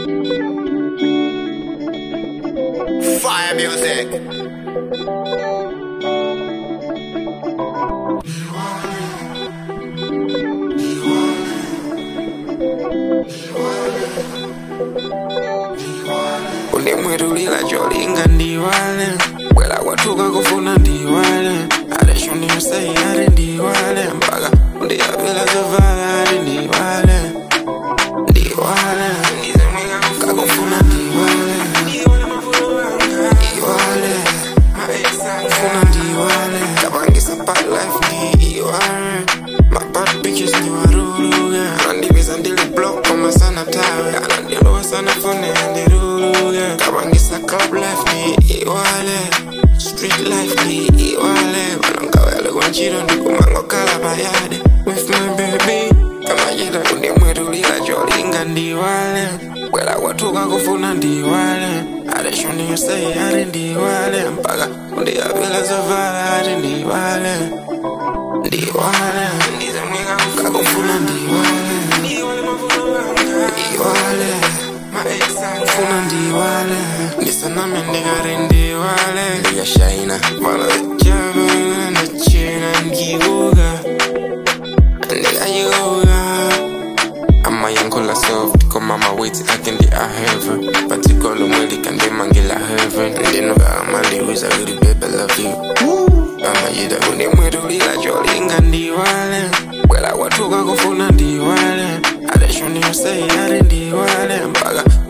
Fire music. ulimwirulila jolinga ndiwale bwela kwathuka kufuna ndiwale aleshoniyosei ari ndiwale mpaka undiyapela zovala ari ndiwale ndiwale kakufuna ndiwale ndiwale funa ndiwale kabangisa bad life ndiwale mabad bitches ndiwaruluge anandibiza ndili block koma sana tawe anandilowa sana fone andiruluge kabangisa club life ndiwale street life ndiwale vanongawele kwanjiro ndikumango kala bayade with my baby kamajita kundimwirulila jolinga ndiwale bwela kwathuka kufuna ndiwale aleshoniyosei ari ndiwale mpaka undiyapela zovala ari ndiwale ndiwale kakufuna ndiwale ndiwale funa ndiwale ndisaname ndikari ndiwale ndikashaina vala jabana ndachina ndikuka ndikayikuka amayankhula soft koma mawetsi ake ndi aheve patikolo mweli kandimangela heaven ndinoka amandiwiza kuti baby love you amayida kundimwirulila jolinga ndiwale bwela kwathuka kufuna ndiwale aleshoniyosei ari ndiwale mpaka